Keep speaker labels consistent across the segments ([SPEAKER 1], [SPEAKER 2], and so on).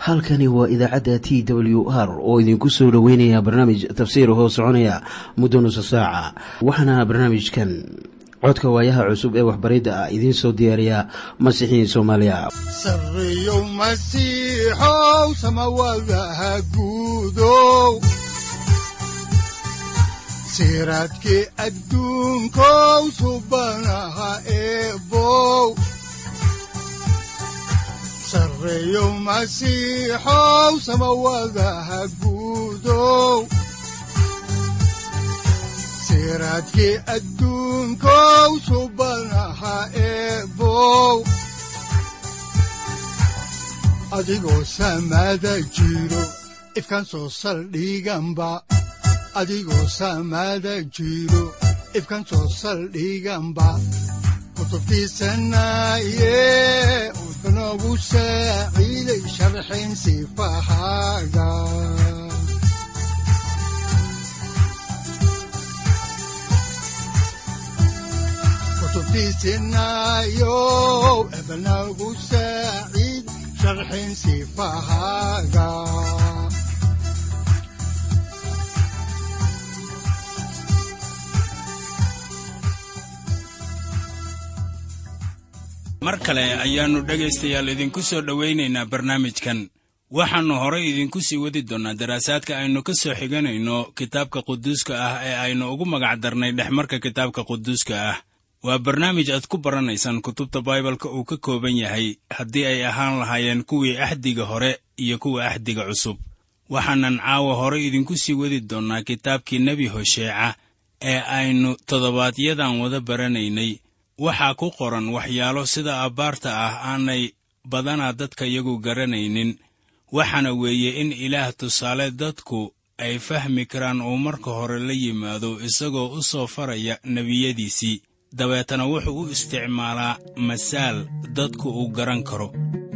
[SPEAKER 1] halkani waa idaacadda t w r oo idinku soo dhoweynaya barnaamij tafsiir hoo soconaya muddo nusa saaca waxaana barnaamijkan codka waayaha cusub ee waxbaridda ah idiin soo diyaariya masiixiin soomaaliya
[SPEAKER 2] sareyow masiixow samawadaha guudow siraadkii adduunkow subanaha eebow sareyow masiixow samawadaha guudow siraadkii adduunkow subanaha eebow adigoo samada jiro ifkan soo saldhiganba adigoo samada jiro ifkan soo saldhiganba kutubtiisanaye udanogu saaciiday sharxin sifahaaga kutubtiisinayow ebanagu saaciid sharxin sifahaaga
[SPEAKER 3] mar kale ayaannu dhegaystayaal idinku soo dhowaynaynaa barnaamijkan waxaannu horay idinku sii wadi doonnaa daraasaadka aynu ka soo xiganayno kitaabka quduuska ah ee aynu ugu magac darnay dhexmarka kitaabka quduuska ah waa barnaamij aad ku baranaysaan kutubta baibalka uu ka kooban yahay haddii ay ahaan lahaayeen kuwii axdiga hore iyo kuwa axdiga cusub waxaanan caawa horay idinku sii wadi doonnaa kitaabkii nebi hosheeca ee aynu toddobaadyadan wada baranaynay waxaa ku qoran waxyaalo sida abbaarta ah aanay badanaa dadka iyagu garanaynin waxaana weeye in ilaah tusaale dadku ay fahmi karaan uu marka hore la yimaado isagoo u soo faraya nebiyadiisii dabeetana wuxuu u isticmaalaa masaal dadku uu garan karo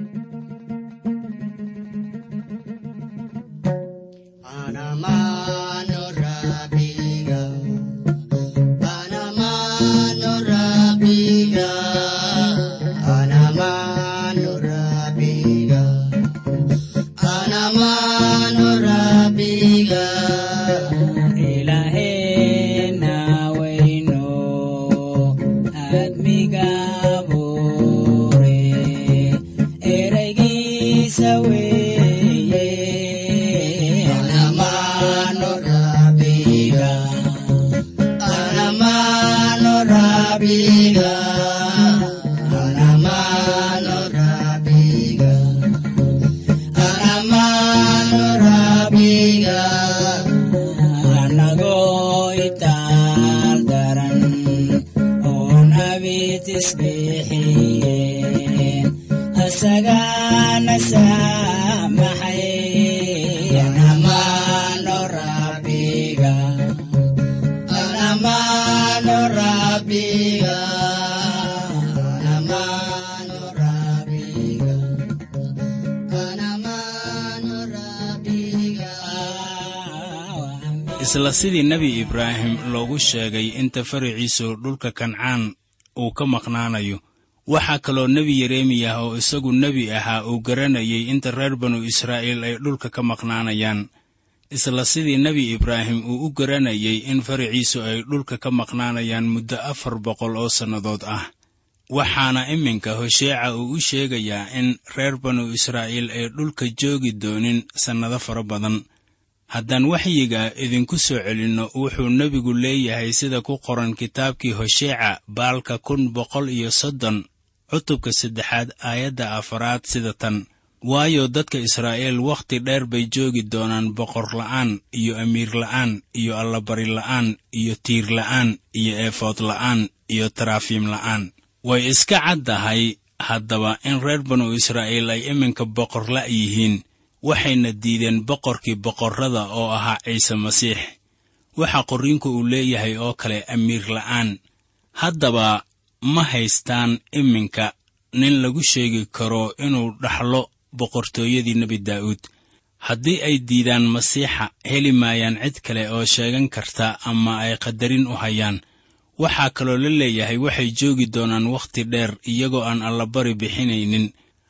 [SPEAKER 3] isla sidii nebi ibraahim loogu sheegay inta faraciisu dhulka kancaan uu ka maqnaanayo waxaa kaloo nebi yeremiyah oo isagu nebi ahaa uu garanayay inta reer banu israa'iil ay dhulka ka maqnaanayaan isla sidii nebi ibraahim uu u garanayay in faraciisu ay dhulka ka maqnaanayaan muddo afar boqol oo sannadood ah waxaana iminka hosheeca uu u sheegayaa in reer banu israa'iil ay dhulka joogi doonin sannado fara badan haddaan waxyiga idinku soo celinno wuxuu nebigu leeyahay sida ku qoran kitaabkii hosheeca baalka kun boqol iyo soddon cutubka saddexaad aayadda afaraad sida tan waayo dadka israa'iil wakhti dheer bay joogi doonaan boqor la'aan iyo amiir la'aan iyo allabari la'aan iyo tiir la'aan iyo eefood la'aan iyo taraafiim la'aan way iska caddahay haddaba in reer banu israa'iil ay iminka boqor la' yihiin waxayna diideen boqorkii boqorrada oo ahaa ciise masiix waxa qorriinku uu leeyahay oo kale amiir la'aan haddaba ma haystaan iminka nin lagu sheegi karo inuu dhaxlo boqortooyadii nebi daa'uud haddii ay diidaan masiixa heli maayaan cid kale oo sheegan karta ama ay qadarin u hayaan waxaa kaloo la leeyahay waxay joogi doonaan wakhti dheer iyagoo aan allabari bixinaynin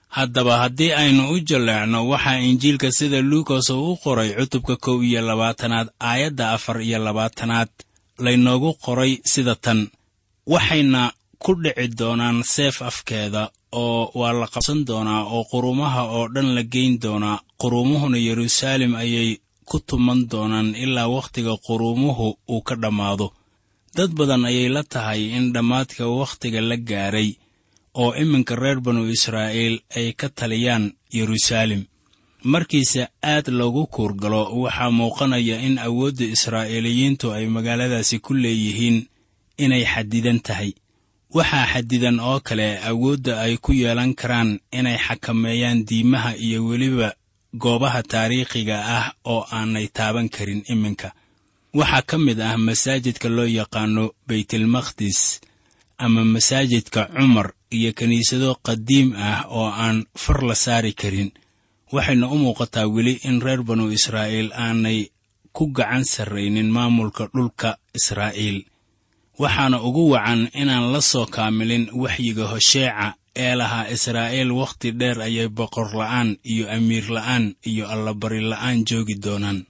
[SPEAKER 3] haddaba haddii aynu u jalleecno waxaa injiilka sida luukas uu u qoray cutubka kow iyo labaatanaad aayadda afar iyo labaatanaad laynoogu qoray sida tan waxayna ku dhici doonaan seef afkeeda oo waa la qabsan doonaa oo qurumaha oo dhan la geyn doonaa qurumuhuna yeruusaalem ayay ku tuman doonaan ilaa wakhtiga qurumuhu uu ka dhammaado dad badan ayay la tahay in dhammaadka wakhtiga la gaaray oo iminka reer banu israa'iil ay ka taliyaan yeruusaalem markiise aad loogu kuurgalo waxaa muuqanaya in awoodda israa'iiliyiintu ay magaaladaasi ku leeyihiin inay xadidan tahay waxaa xadidan oo kale awoodda ay ku yeelan karaan inay xakameeyaan diimaha iyo weliba goobaha taariikhiga ah oo aanay taaban karin iminka waxaa ka mid ah masaajidka loo yaqaano baytilmaqdis ama masaajidka cumar iyo kiniisado qadiim ah oo aan far la saari karin waxayna u muuqataa weli in reer banu israa'iil aanay ku gacan sarraynin maamulka dhulka israa'iil waxaana ugu wacan inaan la soo kaamilin waxyiga hosheeca ee lahaa israa'iil wakhti dheer ayay boqor la'aan iyo amiir la'aan iyo allabari la'aan joogi doonaan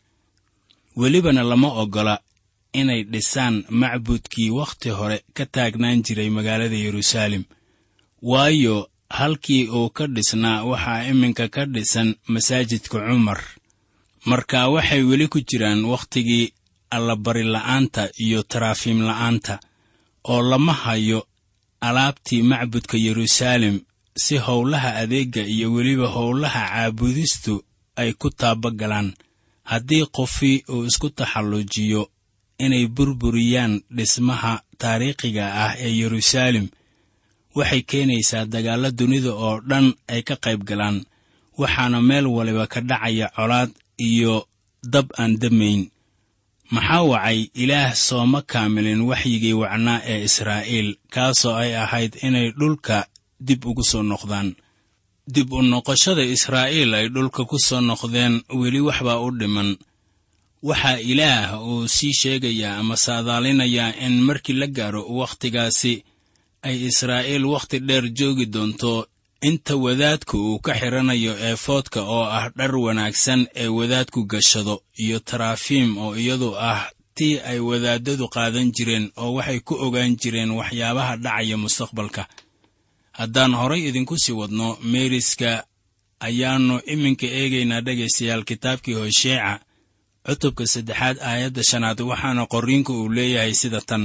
[SPEAKER 3] welibana lama oggola inay dhisaan macbudkii wakhti hore ka taagnaan jiray magaalada yeruusaalem waayo halkii uu ka dhisnaa waxaa iminka ka dhisan masaajidka cumar marka waxay weli ku jiraan wakhtigii allabari la'aanta iyo taraafiim la'aanta oo lama hayo alaabtii macbudka yeruusaalem si howlaha adeegga iyo weliba howlaha caabudistu ay ku taabagalaan haddii qofii uu isku taxallujiyo inay burburiyaan dhismaha taariikhiga ah ee yeruusaalem waxay keenaysaa dagaalla dunida oo dhan ay ka qayb galaan waxaana meel waliba ka dhacaya colaad iyo dab aan damayn maxaa wacay ilaah sooma kaamilin waxyigii wacnaa ee israa'iil kaasoo ay ahayd inay dhulka dib ugu soo noqdaan dib u noqoshada israa'iil ay dhulka ku soo noqdeen weli waxbaa u dhiman waxaa ilaah uu sii sheegayaa ama saadaalinayaa in markii la gaaro wakhtigaasi ay israa'iil wakhti dheer joogi doonto inta wadaadku uu ka xidhanayo eefoodka oo ah dhar wanaagsan ee wadaadku gashado iyo taraafiim oo iyadu ah tii ay wadaaddadu qaadan jireen oo waxay ku ogaan jireen waxyaabaha dhacaya mustaqbalka haddaan horay idinku sii wadno meeriska ayaannu iminka eegaynaa dhegaystayaal kitaabkii hosheeca cutubka saddexaad aayadda shanaad waxaana qorriinku uu leeyahay sida tan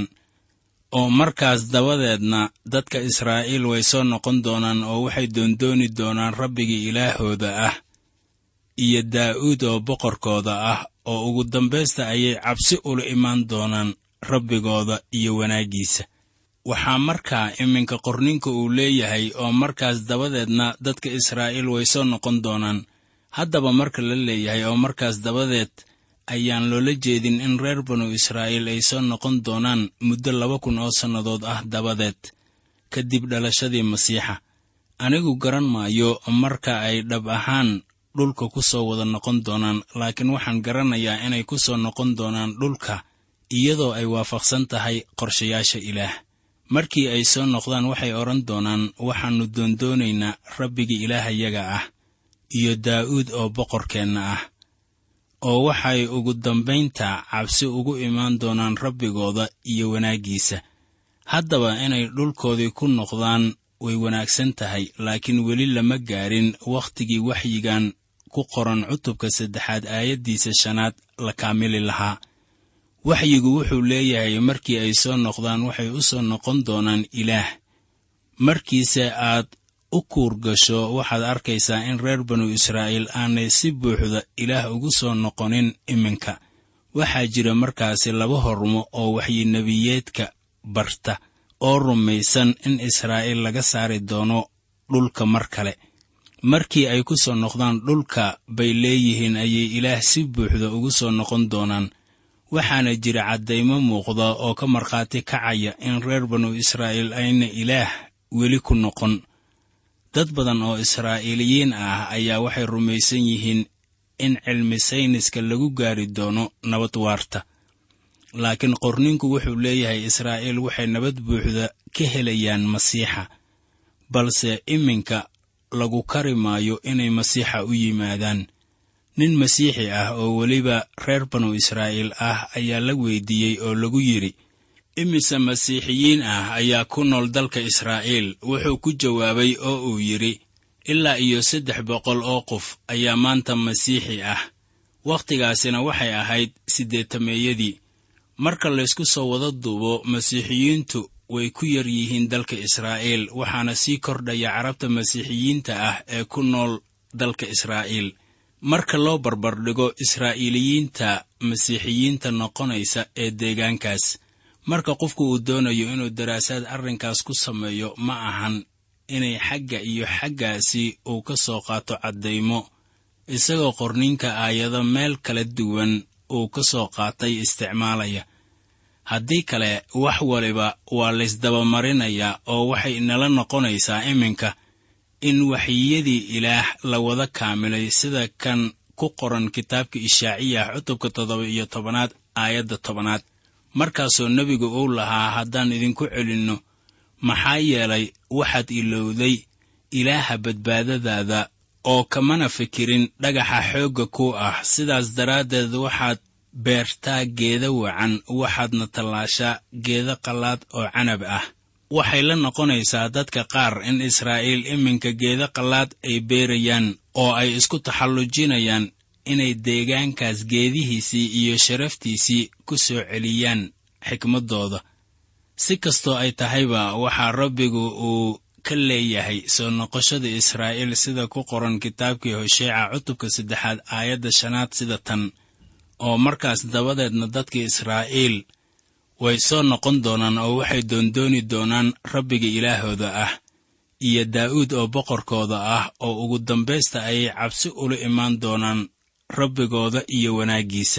[SPEAKER 3] oo markaas dabadeedna dadka israa'iil way soo noqon doonaan oo waxay doondooni doonaan rabbigii ilaahooda ah iyo daa'uud oo boqorkooda ah oo ugu dambaysta ayay cabsi ula imaan doonaan rabbigooda iyo wanaaggiisa waxaa markaa iminka qorninka uu leeyahay oo markaas dabadeedna dadka israa'iil way soo noqon doonaan haddaba marka la leeyahay oo markaas dabadeed ayaan loola jeedin in reer banu israa'iil ay soo noqon doonaan muddo laba kun oo sannadood ah dabadeed kadib dhalashadii masiixa anigu garan maayo marka ay dhab ahaan dhulka ku soo wada noqon doonaan laakiin waxaan garanayaa inay ku soo noqon doonaan dhulka iyadoo ay waafaqsan tahay qorshayaasha ilaah markii ay soo noqdaan waxay odhan doonaan waxaannu doondoonaynaa rabbigii ilaahayaga ah iyo daa'uud oo boqorkeenna ah oo waxay ugu dambaynta cabsi ugu imaan doonaan rabbigooda iyo wanaaggiisa haddaba inay dhulkoodii ku noqdaan way wanaagsan tahay laakiin weli lama gaarin wakhtigii waxyigan ku qoran cutubka saddexaad aayaddiisa shanaad la kaamili lahaa waxyigu wuxuu leeyahay markii ay soo noqdaan waxay u soo noqon doonaan ilaah markiise aad u kuur gasho waxaad arkaysaa in reer banu israa'iil aanay si buuxda ilaah ugu soo noqonin iminka waxaa jira markaasi laba hormo oo waxyinebiyeedka barta oo rumaysan in israa'iil laga saari doono dhulka mar kale markii ay ku soo noqdaan dhulka bay leeyihiin ayay ilaah si buuxda ugu soo noqon doonaan waxaana jira caddaymo muuqda oo ka markhaati kacaya in reer banu israa'iil ayna ilaah weli ku noqon dad badan oo israa'iiliyiin ah ayaa waxay rumaysan yihiin in cilmi sayniska lagu gaari doono nabad waarta laakiin qorninku wuxuu leeyahay israa'iil waxay nabad buuxda ka helayaan masiixa balse iminka lagu kari maayo inay masiixa u yimaadaan nin masiixi ah oo weliba reer banu israa'iil ah ayaa la weydiiyey oo lagu yidhi imise masiixiyiin ah ayaa ku nool dalka israa'iil wuxuu ku jawaabay oo uu yidhi ilaa iyo saddex boqol oo qof ayaa maanta masiixi ah wakhtigaasina waxay ahayd siddeetameeyadii marka laysku soo wada duubo masiixiyiintu way ku yar yihiin dalka israa'iil waxaana sii kordhaya carabta masiixiyiinta ah ee ku nool dalka israa'iil marka loo barbardhigo israa'iiliyiinta masiixiyiinta noqonaysa ee deegaankaas marka qofku uu doonayo inuu daraasaad arrinkaas ku sameeyo ma ahan inay xagga iyo xaggaasi uu ka soo qaato caddaymo isagoo qorniinka aayado meel kala duwan uu ka soo qaatay isticmaalaya haddii kale wax waliba waa laysdabamarinayaa oo waxay inala noqonaysaa iminka in waxyiyadii ilaah la wada kaamilay sida kan ku qoran kitaabka ishaaciyah cutubka toddoba iyo tobanaad aayadda tobanaad markaasoo nebigu uu lahaa haddaan idinku celinno maxaa yeelay waxaad ilowday ilaaha badbaadadaada oo kamana fikirin dhagaxa xoogga ku ah sidaas daraaddeed waxaad beertaa geeda wacan waxaadna tallaashaa geeda qallaad oo canab ah waxay la noqonaysaa dadka qaar in israa'iil iminka geeda qallaad ay beerayaan oo ay isku taxallujinayaan inay deegaankaas geedihiisii iyo sharaftiisii ku soo celiyaan xikmaddooda si kastoo ay tahayba waxaa rabbigu uu ka leeyahay soo noqoshada israa'iil sida ku qoran kitaabkii hosheeca cutubka saddexaad aayadda shanaad sida tan oo markaas dabadeedna dadka israa'iil way soo noqon doonaan oo waxay doondooni doonaan rabbiga ilaahooda ah iyo daa'uud oo boqorkooda ah oo ugu dambaysta ayay cabsi ula imaan doonaan rabbigooda iyo wanaaggiisa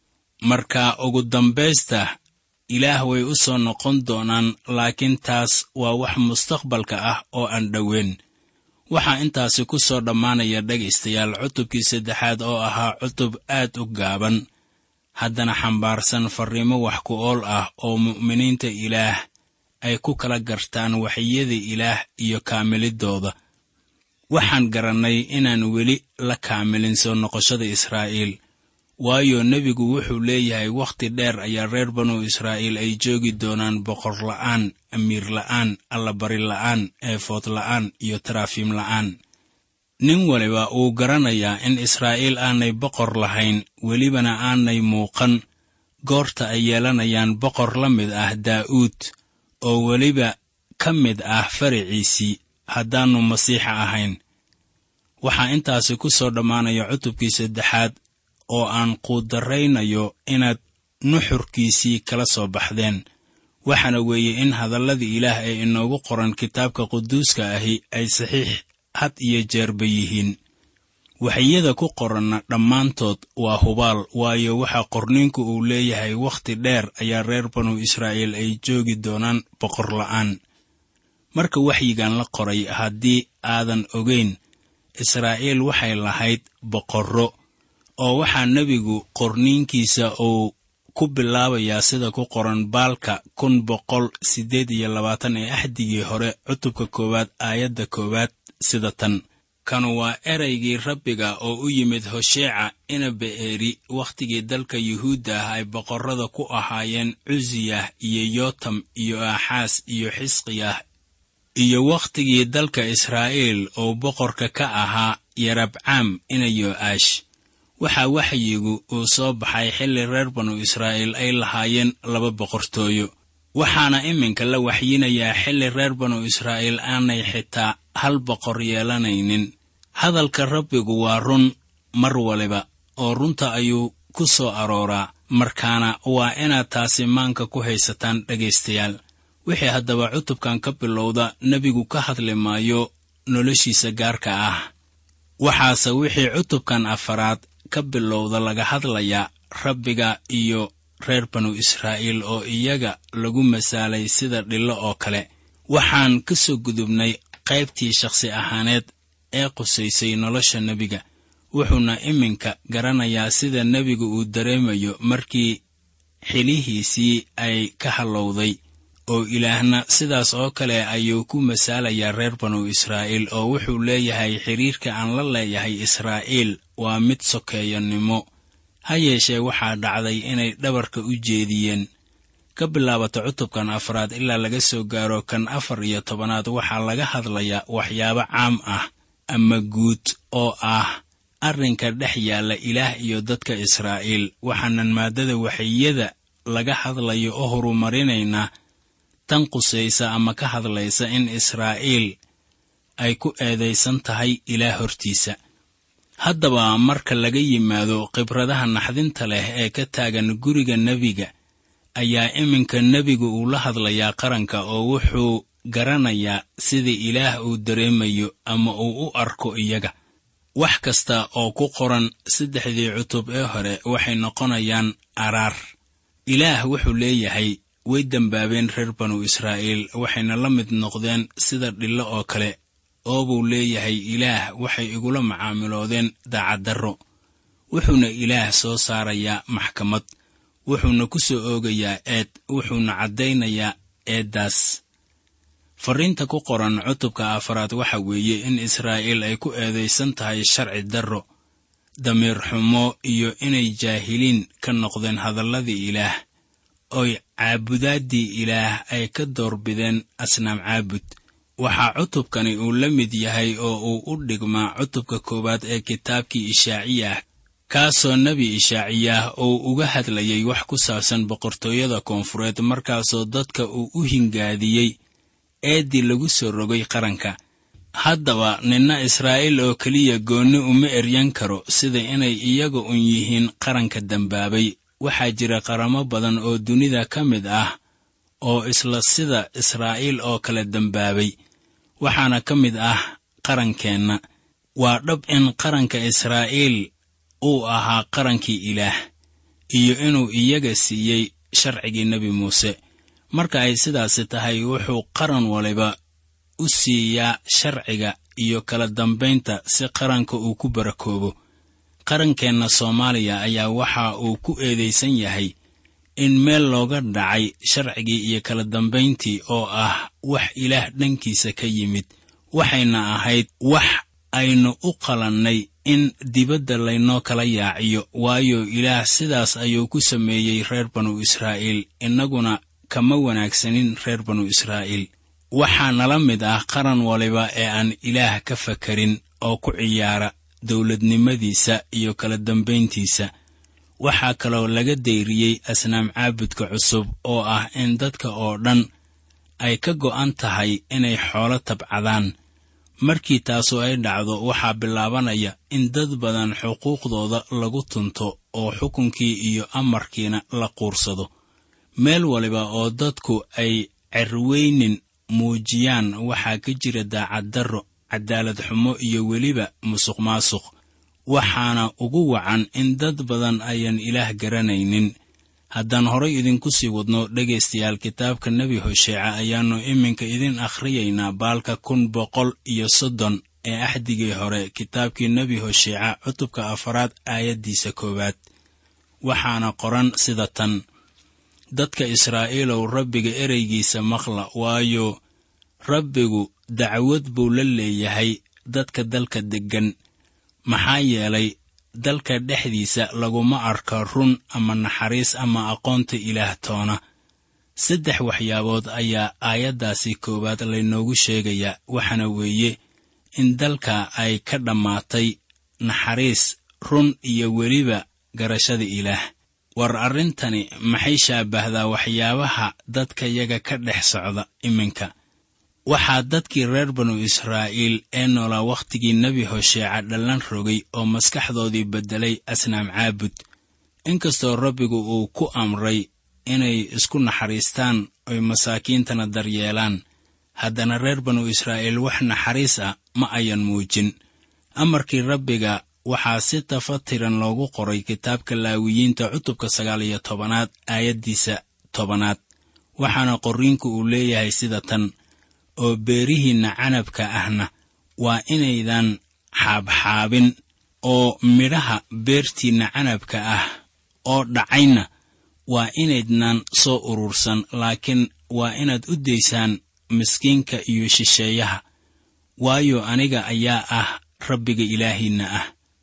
[SPEAKER 3] marka ugu dambaysta ilaah way u soo noqon doonaan laakiin taas waa wax mustaqbalka ah oo aan dhoweyn waxaa intaasi ku soo dhammaanaya dhegaystayaal cutubkii saddexaad oo ahaa cutub aad u gaaban haddana xambaarsan farriimo wax ku ool ah oo mu'miniinta ilaah ay ku kala gartaan waxyada ilaah iyo kaamiliddooda waxaan garannay inaan weli la kaamilin soo noqoshada israa'iil waayo nebigu wuxuu leeyahay wakhti dheer ayaa reer banu israa'iil ay joogi doonaan boqor la'aan amiir la'aan allabari la'aan eefood la'aan iyo taraafiim la'aan nin waliba wuu garanayaa in israa'iil aanay boqor lahayn welibana aanay muuqan goorta ay yeelanayaan boqor la mid ah daa'uud oo weliba ka mid ah faraciisii haddaannu masiixa ahayn waxaa intaasi ku soo dhammaanaya cutubkii saddexaad oo aan quudarraynayo inaad nuxurkiisii kala soo baxdeen waxaana weeye in hadalladii ilaah ee inoogu qoran kitaabka quduuska ahi ay saxiix had iyo jeerba yihiin waxyada ku qoranna dhammaantood waa hubaal waayo waxaa qorniinku uu leeyahay wakhti dheer ayaa reer banu israa'iil ay joogi doonaan boqor la'aan marka waxyigan la qoray haddii aadan ogayn israa'iil waxay lahayd boqorro oo waxaa nebigu qorniinkiisa uu ku bilaabayaa sida ku qoran baalka kun boqol siddeed iyo labaatan ee axdigii hore cutubka koowaad aayadda koowaad sida tan kanu waa eraygii rabbiga oo u yimid hosheeca ina be'eeri wakhtigii dalka yuhuudda ah ay boqorrada ku ahaayeen cusiyah iyo yootam iyo aaxaas iyo xisqiyah iyo wakhtigii dalka israa'iil oo boqorka ka ahaa yarabcaam ina yo'aash waxaa waxyigu uu soo baxay xilli reer banu israa'iil ay lahaayeen laba boqortooyo waxaana iminka la waxyinayaa xilli reer banu israa'iil aanay xitaa hal boqor yeelanaynin hadalka rabbigu waa run mar waliba oo runta ayuu ku soo arooraa markaana waa inaad taasi maanka ku haysataan dhegaystayaal wixii haddaba cutubkan ka bilowda nebigu ka hadli maayo noloshiisa gaarka ah waxaase wixii cutubkan afaraad ka bilowda laga hadlayaa rabbiga iyo reer banu israa'iil oo iyaga lagu masaalay sida dhillo oo kale waxaan ka soo gudubnay qaybtii shakhsi ahaaneed ee qusaysay nolosha nebiga wuxuuna iminka garanayaa sida nebigu uu dareemayo markii xilihiisii ay ka hallowday oo ilaahna sidaas oo kale ayuu ku masaalayaa reer banu israa'iil oo wuxuu leeyahay xidhiirka aan la leeyahay israa'iil waa mid sokeeyannimo ha yeeshee waxaa dhacday inay dhabarka u jeediyeen ka bilaabata cutubkan afraad ilaa laga soo gaaro kan afar iyo tobanaad waxaa laga hadlayaa waxyaabo caam ah ama guud oo ah arrinka dhex yaalla ilaah iyo dadka israa'iil waxaanan maaddada waxiyada laga hadlayo oo horumarinaynaa tan qusaysa ama ka hadlaysa in israa'iil ay ku eedaysan tahay ilaah hortiisa haddaba marka laga yimaado khibradaha naxdinta leh ee ka taagan guriga nebiga ayaa iminka nebigu uu la hadlayaa qaranka oo wuxuu garanayaa sida ilaah uu dareemayo ama uu u arko iyaga wax kasta oo ku qoran saddexdii cutub ee hore waxay noqonayaan araar ilaah wuxuu leeyahay way dembaabeen reer banu israa'iil waxayna la mid noqdeen sida dhillo oo kale oo buu leeyahay ilaah waxay igula macaamiloodeen daacaddarro wuxuuna ilaah soo saarayaa maxkamad wuxuuna ku soo oogayaa eed wuxuuna caddaynayaa eeddaas farriinta ku qoran cutubka afaraad waxa weeye in israa'iil ay ku eedaysan tahay sharci darro damiir xumo iyo inay jaahiliin ka noqdeen hadalladii ilaah oy caabudaaddii ilaah ay ka doorbideen asnaam caabud waxaa cutubkani uu la mid yahay oo uu u dhigmaa cutubka koowaad ee kitaabkii ishaaciyah kaasoo nebi ishaaciyah uu uga hadlayay wax ku saabsan boqortooyada koonfureed markaasoo dadka uu u hingaadiyey eeddii lagu soo rogay qaranka haddaba ninna israa'iil oo keliya goonni uma eryan karo sida inay iyaga un yihiin qaranka dembaabay waxaa jira qaramo badan oo dunida ka mid ah oo isla sida israa'iil oo kale dembaabay waxaana ka mid ah qarankeenna waa dhab in qaranka israa'iil uu ahaa qarankii ilaah iyo inuu iyaga siiyey sharcigii nebi muuse marka ay sidaasi tahay wuxuu qaran waliba u siiyaa sharciga iyo kala dambaynta si qaranka uu ku barakoobo qarankeenna soomaaliya ayaa waxa uu ku eedaysan yahay in meel looga dhacay sharcigii iyo kala dambayntii oo ah wax ilaah dhankiisa ka yimid waxayna ahayd wax aynu u qalannay in dibadda laynoo kala yaaciyo waayo ilaah sidaas ayuu ku sameeyey reer banu israa'iil innaguna kama wanaagsanin reer banu israa'iil waxaa nala mid ah qaran waliba ee aan ilaah ka fakarin oo ku ciyaara dowladnimadiisa iyo kala dambayntiisa waxaa kaloo laga dayriyey asnaam caabudka cusub oo ah in dadka oo dhan ay ka go'an tahay inay xoolo tabcadaan markii taasu ay dhacdo waxaa bilaabanaya in dad badan xuquuqdooda lagu tunto oo xukunkii iyo amarkiina la quursado meel waliba oo dadku ay cerweynin muujiyaan waxaa ka jira daacaddarro cadaalad xumo iyo weliba musuq maasuq waxaana ugu wacan in dad badan ayaan ilaah garanaynin haddaan horay idinku sii wadno dhegaystayaal kitaabka nebi hosheeca ayaannu iminka idin akhriyaynaa baalka kun boqol iyo soddon ee axdigii hore kitaabkii nebi hosheeca cutubka afaraad aayaddiisa koowaad waxaana qoran sida tan dadka israa'iilow rabbiga ereygiisa maqla waayo rabbigu dacwad buu la leeyahay dadka dalka deggan maxaa yeelay dalka dhexdiisa laguma arka run ama naxariis ama aqoonta ilaah toona saddex waxyaabood ayaa aayaddaasi koowaad laynoogu sheegayaa waxaana weeye in dalka ay ka dhammaatay naxariis run iyo weliba garashada ilaah war arrintani maxay shaabahdaa waxyaabaha dadkayaga ka dhex socda iminka waxaa dadkii reer banu israa'iil ee noolaa wakhtigii nebi hosheeca dhallan rogay oo maskaxdoodii beddelay asnaam caabud inkastoo rabbigu uu ku amray inay isku naxariistaan oy masaakiintana daryeelaan haddana reer banu israa'iil wax naxariis ah ma ayan muujin amarkii rabbiga waxaa si tafatiran loogu qoray kitaabka laawiyiinta cutubka sagaal iyo tobanaad aayaddiisa tobanaad waxaana qorriinku uu leeyahay sida tan oo beerihiinna canabka ahna waa inaydan xaabxaabin oo midhaha beertiinna canabka ah oo dhacayna waa inaydnan soo urursan laakiin waa inaad u daysaan miskiinka iyo shisheeyaha waayo aniga ayaa ah rabbiga ilaahiinna ah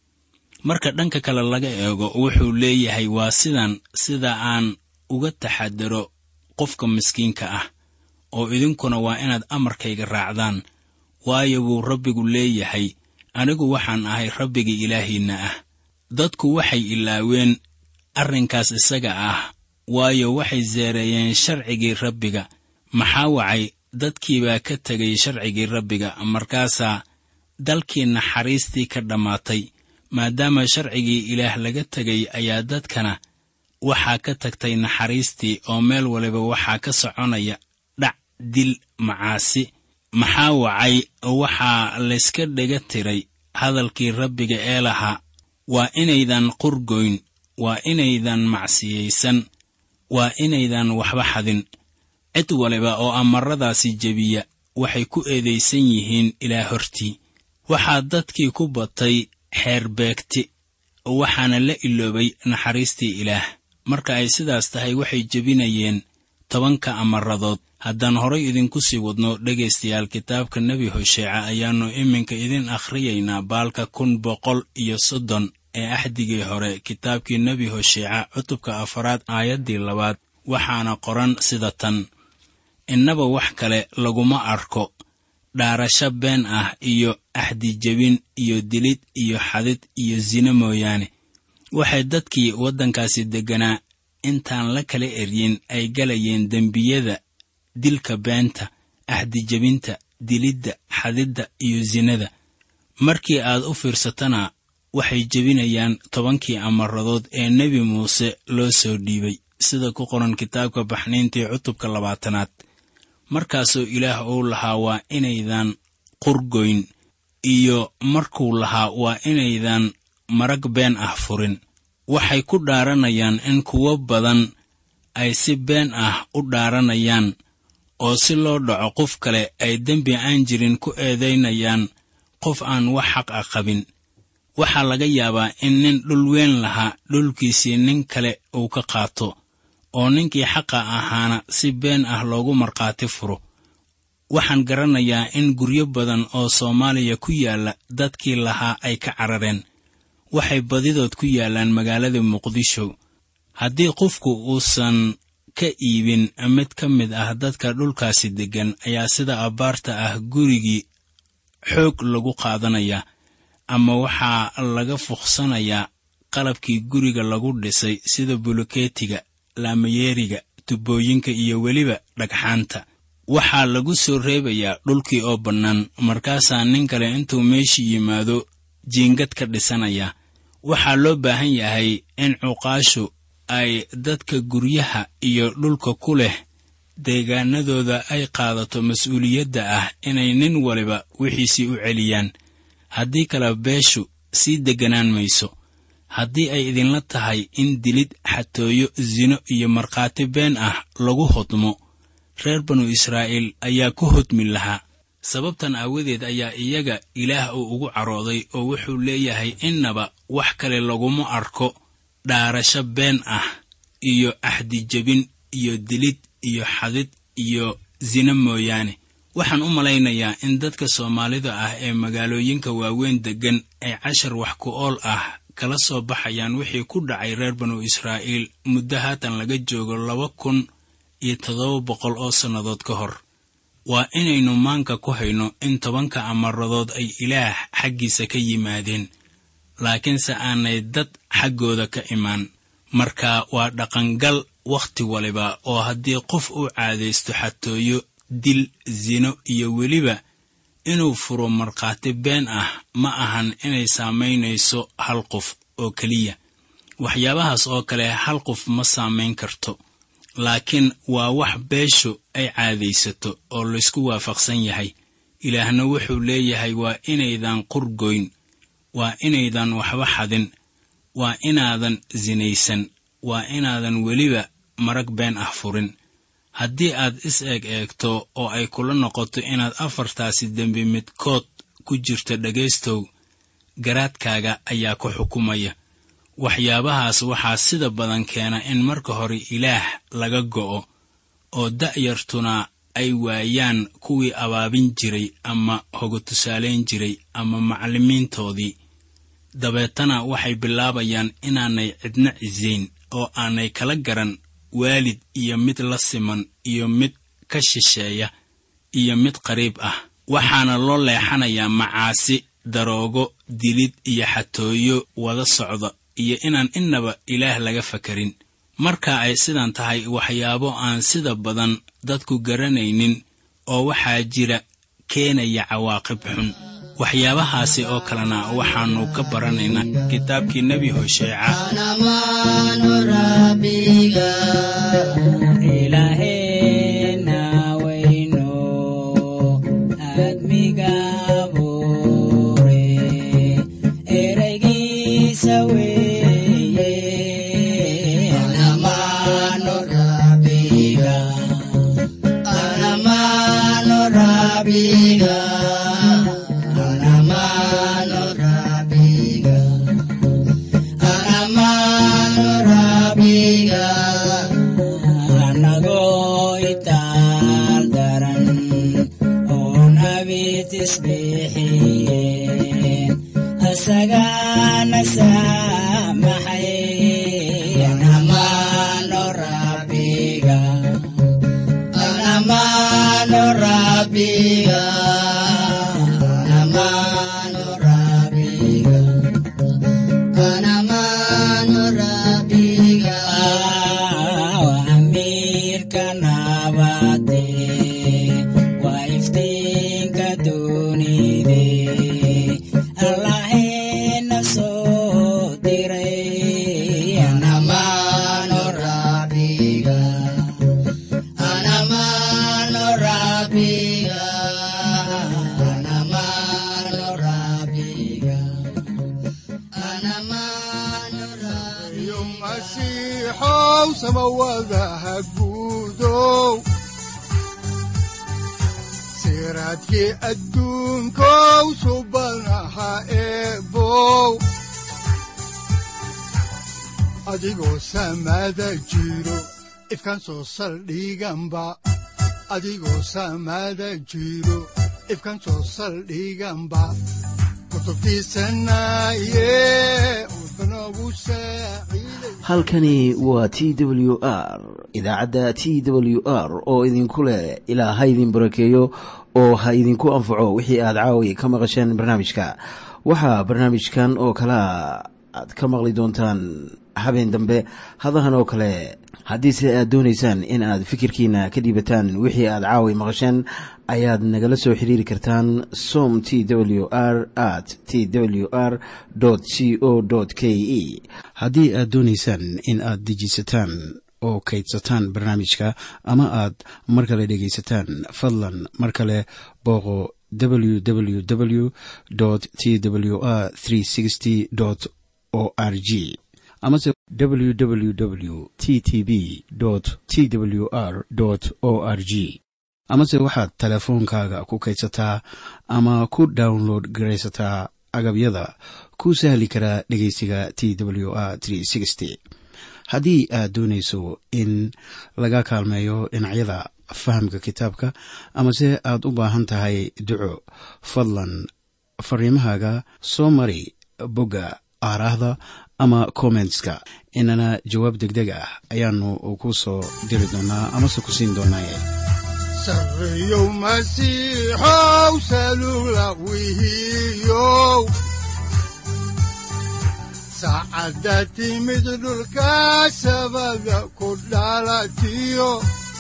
[SPEAKER 3] marka dhanka kale laga eego wuxuu leeyahay waa sidan sida aan uga taxadaro qofka miskiinka ah oo idinkuna waa inaad amarkayga raacdaan waayo wuu rabbigu leeyahay anigu waxaan ahay rabbiga ilaahiinna ah dadku waxay ilaaween arrinkaas isaga ah waayo waxay seereeyeen sharcigii rabbiga maxaa wacay dadkiibaa ka tegay sharcigii rabbiga markaasaa dalkii naxariistii ka dhammaatay maadaama sharcigii ilaah laga tegay ayaa dadkana waxaa ka tagtay naxariistii oo meel waliba waxaa ka soconaya dhac dil macaasi maxaa wacay waxaa layska dhega tiray hadalkii rabbiga ee lahaa waa inaydan qurgoyn waa inaydan macsiyaysan waa inaydan waxba xadin cid waliba oo amaradaasi jebiya waxay ku eedaysan yihiin ilaa hortii waxaa dadkii ku batay xeerbeegti waxaana la iloobay naxariistii ilaah marka ay sidaas tahay waxay jebinayeen tobanka amaradood haddaan horay idinku sii wadno dhegaystayaal kitaabka nebi hosheeca ayaannu iminka idin akhriyaynaa baalka kun boqol iyo soddon ee axdigii hore kitaabkii nebi hosheeca cutubka afaraad aayaddii labaad waxaana qoran sida tan innaba wax kale laguma arko dhaarasho been ah iyo axdijebin iyo dilid iyo xadid iyo sine mooyaane waxay dadkii waddankaasi degganaa intaan la kala eryin ay galayeen dembiyada dilka beenta axdijebinta dilidda xadidda iyo sinada markii aad u fiirsatana waxay jebinayaan tobankii amaradood ee nebi muuse loo soo dhiibay sida ku qoran kitaabka baxniintii cutubka labaatanaad markaasoo ilaah uu lahaa waa inaydan qurgoyn iyo markuu lahaa waa inaydan marag been ah furin waxay ku dhaaranayaan in kuwo badan ay si been ah u dhaaranayaan oo si loo dhaco qof kale ay dembi aan jirin ku eedaynayaan qof aan wax xaq ah qabin waxaa laga yaabaa in nin dhul weyn lahaa dhulkiisii nin kale uu ka qaato oo ninkii xaqa ahaana si been ah loogu markhaati furo waxaan garanayaa in guryo badan oo soomaaliya ku yaalla dadkii lahaa ay ka carareen waxay badidood ku yaallaan magaalada muqdisho haddii qofku uusan ka iibin mid ka mid ah dadka dhulkaasi deggan ayaa sida abbaarta ah gurigii xoog lagu qaadanayaa ama waxaa laga fuqsanayaa qalabkii guriga lagu dhisay sida bulukeetiga laamayeeriga tubooyinka iyo weliba dhagxaanta waxaa lagu soo reebayaa dhulkii oo bannaan markaasaa nin kale intuu meeshii yimaado jiingad ka dhisanayaa waxaa loo baahan yahay in cuqaashu ay dadka guryaha iyo dhulka ku leh deegaanadooda ay qaadato mas-uuliyadda ah inay nin waliba wixiisii u celiyaan haddii kale beeshu sii degganaan mayso haddii ay idinla tahay in dilid xatooyo sino iyo markhaati been ah lagu hodmo reer banu israa'iil ayaa ku hodmi lahaa sababtan aawadeed ayaa iyaga ilaah uu ugu carooday oo wuxuu leeyahay innaba wax kale laguma arko dhaarasho been ah iyo axdijebin iyo dilid iyo xadid iyo sino mooyaane waxaan u malaynayaa in dadka soomaalida ah ee magaalooyinka waaweyn deggan ay cashar wax ku ool ah kala soo baxayaan wixii ku dhacay reer banu israa'iil muddo haatan laga joogo laba kun iyo toddoba boqol oo sannadood ka hor waa inaynu maanka ku hayno in tobanka amaradood ay ilaah xaggiisa ka yimaadeen laakiinse aanay dad xaggooda ka imaan marka waa dhaqangal wakhti waliba oo haddii qof uu caadaysto xatooyo dil sino iyo weliba inuu furo markhaati been ah ma ahan inay saamaynayso hal qof oo keliya waxyaabahaas oo kale hal qof ma saamayn karto laakiin waa wax beeshu ay caadaysato oo laysku waafaqsan yahay ilaahna wuxuu leeyahay waa inaydan qurgoyn waa inaydan waxba xadin waa inaadan sinaysan waa inaadan weliba marag been ah furin haddii aad is eeg eegto oo ay kula noqoto inaad afartaasi dembi midkood ku jirto dhegaystow garaadkaaga ayaa ku xukumaya waxyaabahaas waxaa sida badan keena in marka hore ilaah laga go'o oo da'yartuna ay waayaan kuwii abaabin jiray ama hoga tusaalayn jiray ama macallimiintoodii dabeetana waxay bilaabayaan inaanay cidna cisayn oo aanay kala garan waalid iyo mid la siman iyo mid ka shisheeya iyo mid qariib ah waxaana loo leexanayaa macaasi daroogo dilid iyo xatooyo wada socda iyo inaan innaba ilaah laga fakarin marka ay sidan tahay waxyaabo aan sida badan dadku garanaynin oo waxaa jira keenaya cawaaqib xun waxyaabahaasi oo kalena waxaannu ka baranaynaa kitaabkii nebi hosheeca
[SPEAKER 2] siraadkii adduunkow subanaha eebow adigoo samaada jiro ifkan soo saldhiganba adigoo samaada jiro ifkan soo saldhiganba
[SPEAKER 1] halkani waa t w r idaacadda t w r oo idinku leh ilaa ha idin barakeeyo oo ha idinku anfaco wixii aad caawi ka maqasheen barnaamijka waxaa barnaamijkan oo kalea aad ka maqli doontaan habeen dambe hadahan oo kale haddiise aad doonaysaan in aad fikirkiina ka dhiibataan wixii aad caawi maqasheen ayaad nagala soo xiriiri kartaan som t w r at t w r c o k e haddii aad doonaysaan in aad dejiisataan oo kaydsataan barnaamijka ama aad mar kale dhegaysataan fadlan mar kale booqo www t w r o r g amase www t t b t w r o r g amase waxaad teleefoonkaaga ku kaydsataa ama ku download garaysataa agabyada ku sahli karaa dhegeysiga t w r haddii aad doonayso in laga kaalmeeyo dhinacyada fahamka kitaabka amase aad u baahan tahay duco fadlan fariimahaaga soo mari bogga aaraahda ama kommentska inana jawaab degdeg ah ayaanu ku soo diri doonaa amase ku siin doonaaye
[SPEAKER 2] sareyow masiixow salula wihiyow saacadda timid dhulka sabada ku dhalatiyo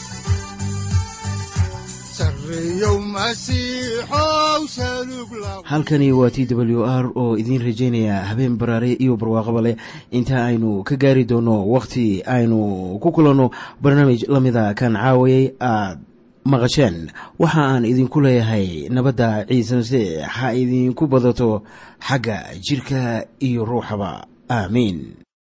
[SPEAKER 1] halkani waa t w r oo idiin rajaynaya habeen baraare iyo barwaaqaba leh inta aynu ka gaari doono wakhti aynu ku kulanno barnaamij la mida kan caawayay aad maqasheen waxa aan idinku leeyahay nabadda ciise masiix ha idinku badato xagga jidhka iyo ruuxaba aamiin